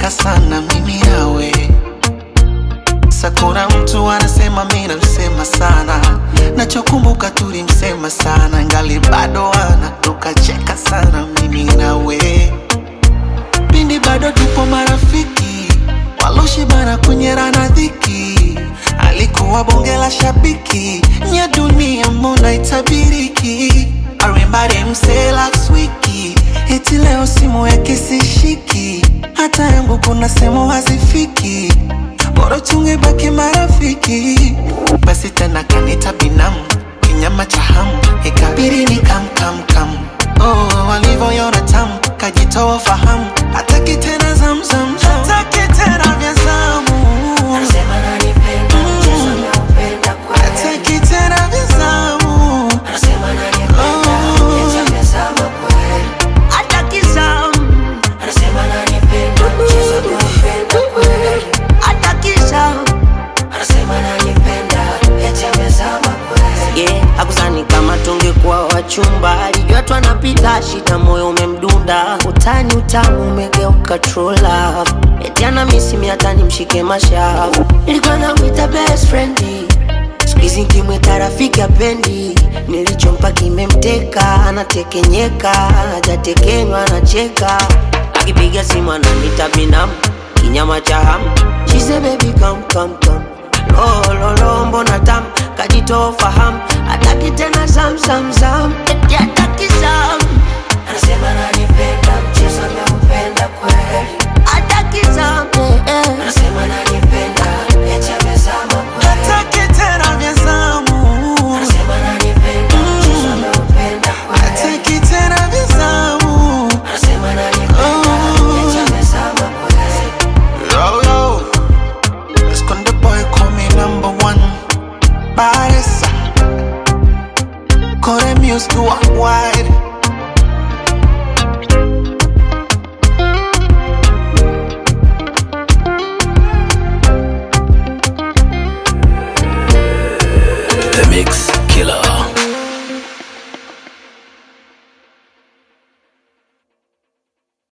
tulicheka sana mimi nawe sakuna mtu anasema mi namsema sana nachokumbuka tulimsema sana ngali bado ana tukacheka sana mimi nawe pindi bado tupo marafiki waloshibana kunyerana dhiki alikuwa bonge la shabiki nya dunia mbona itabiriki arimbari msee last wiki eti leo simu yake sishiki hata yangu kuna sehemu hazifiki bora tungebaki marafiki basi tena kanita binamu kinyama cha hamu ikabiri ni kamkamkam oh, walivyoyona tamu kajitoa fahamu hataki tena zamzam hataki tena vya zamu Anasema ananipenda, mchezo anaupenda kweli. hataki tena vya zamu Anasema ananipenda, eti amezama kweli. hataki zamu Anasema ananipenda, mchezo anaupenda kweli. hataki zamu Anasema ananipenda, eti amezama kweli. yeah, akuzani kama tungekuwa wachumba alijua tu anapita shida moyo umemdunda utani utamu umegeuka true love eti ana misimi hata nimshike mashavu nilikuwa namwita best friend skuizi nkimwita rafiki apendi nilichompa kimemteka anatekenyeka hajatekenywa anacheka akipiga simu ananita binamu kinyama cha hamu She say baby come come come lololo mbona tam kajitoa fahamu hataki tena zamzamzam